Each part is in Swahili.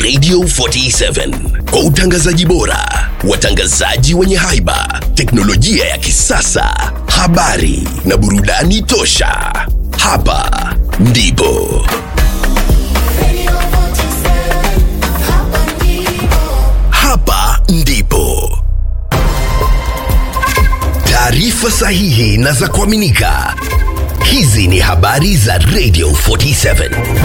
Radio 47 kwa utangazaji bora, watangazaji wenye haiba, teknolojia ya kisasa, habari na burudani tosha. Hapa ndipo hapa ndipo taarifa sahihi na za kuaminika. Hizi ni habari za Radio 47.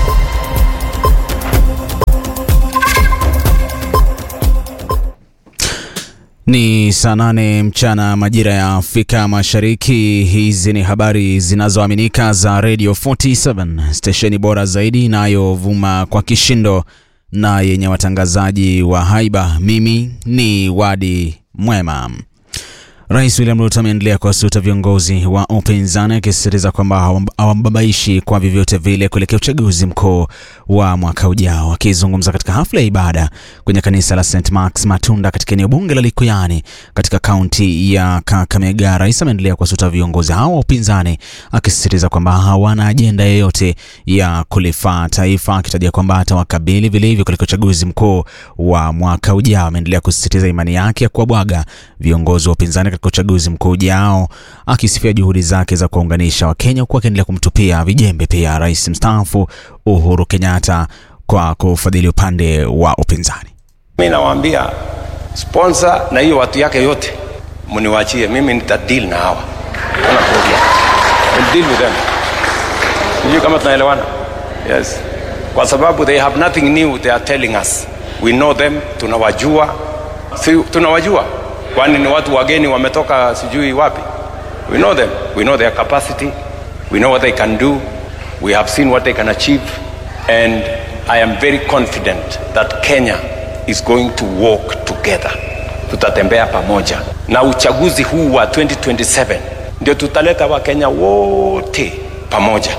Ni saa nane mchana majira ya Afrika Mashariki. Hizi ni habari zinazoaminika za Radio 47, stesheni bora zaidi inayovuma kwa kishindo na yenye watangazaji wa haiba. Mimi ni Wadi Mwema. Rais William Ruto ameendelea kuwasuta viongozi wa upinzani akisisitiza kwamba hawambabaishi kwa vyovyote vile kuelekea uchaguzi mkuu wa mwaka ujao. Akizungumza katika hafla ya ibada kwenye kanisa la St Marks Matunda katika eneo bunge la Likuyani katika kaunti ya Kakamega, rais ameendelea kuwasuta viongozi hao wa upinzani akisisitiza kwamba hawana ajenda yoyote ya kulifaa taifa, akitajia kwamba atawakabili vilivyo kuelekea uchaguzi mkuu wa mwaka ujao. Ameendelea kusisitiza imani yake ya kuwabwaga viongozi wa upinzani katika uchaguzi mkuu ujao, akisifia juhudi zake za kuwaunganisha Wakenya, huku akiendelea kumtupia vijembe pia rais mstaafu Uhuru Kenyatta kwa kufadhili upande wa upinzani. Mi nawaambia sponsor na hiyo watu yake yote mniwachie mimi, nita deal na hawa, kuna problem, We'll deal with them. Sijui kama tunaelewana. Yes, kwa sababu they have nothing new they are telling us, we know them, tunawajua, si tunawajua kwani ni watu wageni wametoka sijui wapi we know them we know their capacity we know what they can do we have seen what they can achieve and i am very confident that kenya is going to walk together tutatembea pamoja na uchaguzi huu wa 2027 ndio tutaleta wakenya wote pamoja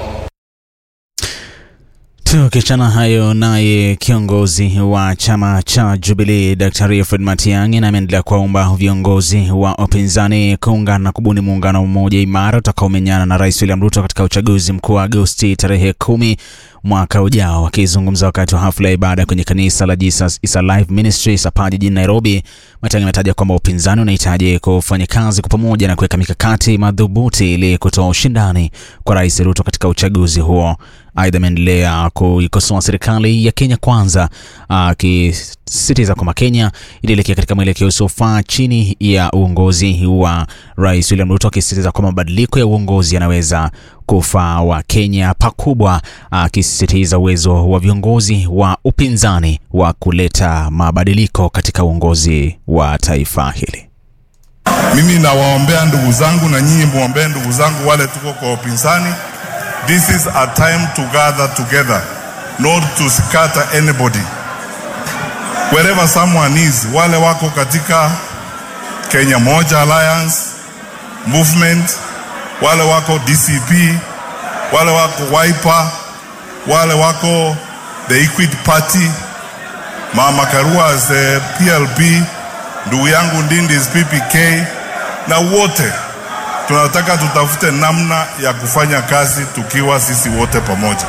Tukiachana hayo, naye kiongozi wa chama cha Jubilee Daktari Fred Matiang'i na ameendelea kuwaomba viongozi wa upinzani kuungana na kubuni muungano mmoja imara utakaomenyana na Rais William Ruto katika uchaguzi mkuu wa Agosti tarehe kumi mwaka ujao. Akizungumza wakati wa hafla ya ibada kwenye kanisa la Jesus is Alive Ministry Sapa jijini Nairobi, Matiang'i ametaja kwamba upinzani unahitaji kufanya kazi kwa pamoja na kuweka mikakati madhubuti ili kutoa ushindani kwa Rais Ruto katika uchaguzi huo. Aidha, ameendelea kuikosoa serikali ya Kenya Kwanza, akisisitiza kwamba Kenya ilielekea katika mwelekeo usiofaa chini ya uongozi wa Rais William Ruto, akisisitiza kwamba mabadiliko ya uongozi yanaweza kufaa wa Kenya pakubwa, akisisitiza uwezo wa viongozi wa upinzani wa kuleta mabadiliko katika uongozi wa taifa hili. Mimi nawaombea ndugu zangu na nyinyi muombee ndugu zangu wale tuko kwa upinzani. This is a time to gather together, not to scatter anybody. Wherever someone is, wale wako katika Kenya Moja Alliance movement, wale wako DCP, wale wako Wiper, wale wako the Equity Party, Mama Karua as the PLP, ndugu yangu Ndindi is PPK na wote tunataka tutafute namna ya kufanya kazi tukiwa sisi wote pamoja.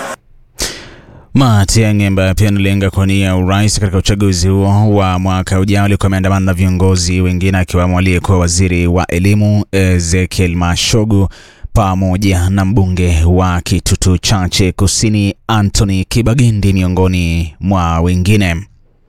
Matiang'i ambaye pia analenga kuwania urais katika uchaguzi huo wa mwaka ujao alikuwa ameandamana na viongozi wengine akiwemo aliyekuwa waziri wa elimu Ezekiel Mashogu pamoja na mbunge wa Kitutu Chache Kusini Anthony Kibagindi miongoni mwa wengine.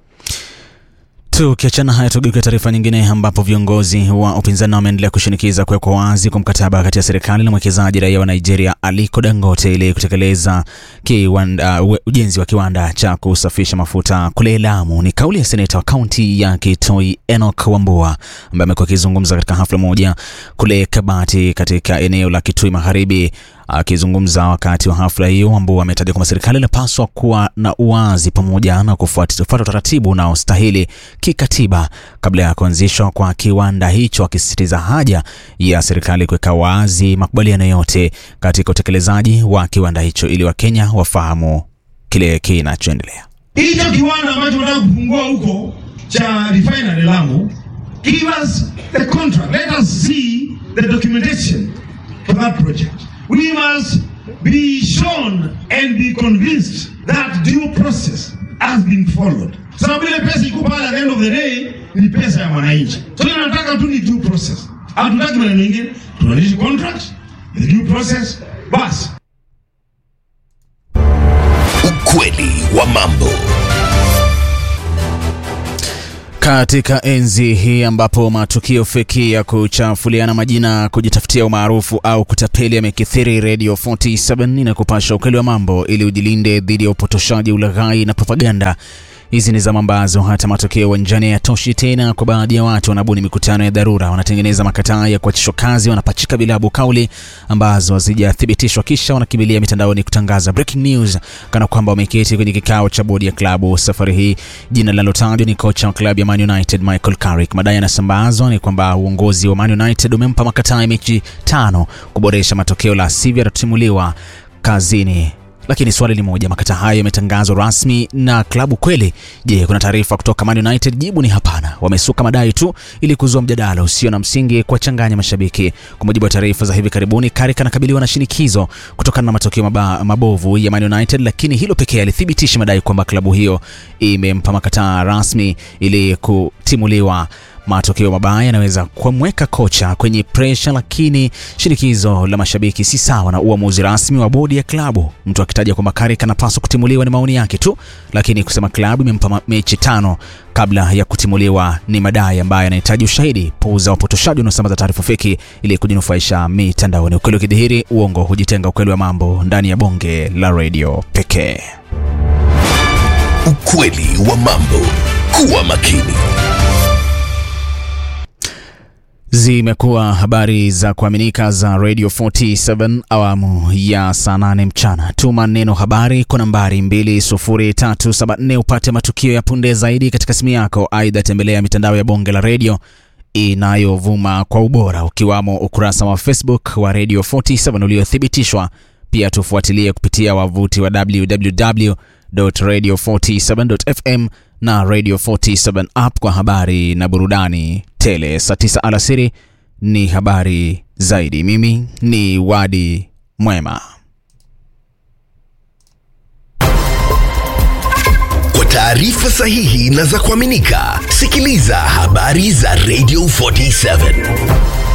Tukiachana haya, tugeuke taarifa nyingine, ambapo viongozi wa upinzani wameendelea kushinikiza kuwekwa wazi kwa mkataba kati ya serikali na mwekezaji raia wa Nigeria Aliko Dangote ili kutekeleza kiwanda, uh, ujenzi wa kiwanda cha kusafisha mafuta kule Lamu. Ni kauli ya seneta wa kaunti ya Kitui Enoch Wambua ambaye amekuwa akizungumza katika hafla moja kule Kabati katika eneo la Kitui Magharibi. Akizungumza wakati wa hafla hiyo, Wambua ametaja kwamba serikali inapaswa kuwa na uwazi pamoja na kufuata utaratibu unaostahili kikatiba kabla ya kuanzishwa kwa kiwanda hicho, akisisitiza haja ya serikali kuweka wazi makubaliano yote katika utekelezaji wa kiwanda hicho ili Wakenya wafahamu kile kinachoendelea. Hicho kiwanda ambacho unataka kufungua huko cha refinery Lamu, give us the contract. Let us see the documentation for that project. We must be shown and be convinced that due process has been been followed. Sababu ile pesa iko pale, at the end of the day ni pesa ya mwananchi. So tunataka tu ni due process, hatutaki maneno mengine, tunaishi contract the due process basi. Ukweli wa mambo. Katika enzi hii ambapo matukio feki ya kuchafuliana majina, kujitafutia umaarufu au kutapeli yamekithiri, Radio 47 inakupasha ukweli wa mambo ili ujilinde dhidi ya upotoshaji, ulaghai na propaganda. Hizi ni zama ambazo hata matokeo uwanjani hayatoshi tena. Kwa baadhi ya watu wanabuni mikutano ya dharura, wanatengeneza makataa ya kuachishwa kazi, wanapachika vilabu kauli ambazo hazijathibitishwa, kisha wanakimbilia mitandaoni kutangaza breaking news kana kwamba wameketi kwenye kikao cha bodi ya klabu. Safari hii jina linalotajwa ni kocha wa klabu ya Man United Michael Carrick. Madai yanasambazwa ni kwamba uongozi wa Man United umempa makataa ya mechi tano kuboresha matokeo, la sivyo atatimuliwa kazini. Lakini swali ni moja, makataa hayo yametangazwa rasmi na klabu kweli? Je, kuna taarifa kutoka Man United? Jibu ni hapana. Wamesuka madai tu ili kuzua mjadala usio na msingi, kuwachanganya mashabiki. Kwa mujibu wa taarifa za hivi karibuni, Carrick anakabiliwa na shinikizo kutokana na matokeo maba, mabovu ya Man United, lakini hilo pekee alithibitisha madai kwamba klabu hiyo imempa makataa rasmi ili kutimuliwa matokeo mabaya yanaweza kumweka kocha kwenye presha, lakini shinikizo la mashabiki si sawa na uamuzi rasmi wa bodi ya klabu. Mtu akitaja kwamba Carrick anapaswa kutimuliwa ni maoni yake tu, lakini kusema klabu imempa mechi tano kabla ya kutimuliwa ni madai ambayo yanahitaji ushahidi. Puuza wapotoshaji wanaosambaza taarifa feki ili kujinufaisha mitandaoni. Ukweli ukidhihiri, uongo hujitenga. Ukweli wa mambo ndani ya bonge la redio pekee. Ukweli wa mambo. Kuwa makini. Zimekuwa habari za kuaminika za Radio 47 awamu ya saa 8 mchana. Tuma neno habari kwa nambari 20374 upate matukio ya punde zaidi katika simu yako. Aidha, tembelea mitandao ya bonge la redio inayovuma kwa ubora ukiwamo ukurasa wa Facebook wa Radio 47 uliothibitishwa. Pia tufuatilie kupitia wavuti wa www.radio47.fm na Radio 47 app kwa habari na burudani tele. Saa 9 alasiri ni habari zaidi. Mimi ni Wadi Mwema. Kwa taarifa sahihi na za kuaminika, sikiliza habari za Radio 47.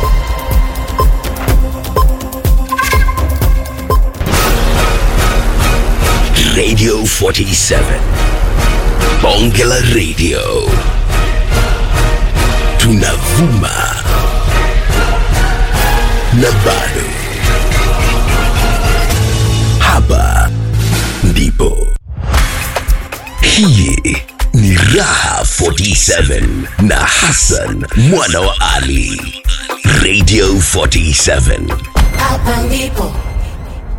Radio 47. Bonge la Radio. Tunavuma na bado. Hapa ndipo. Hii ni Raha 47 na Hassan mwana wa Ali. Radio 47. Hapa ndipo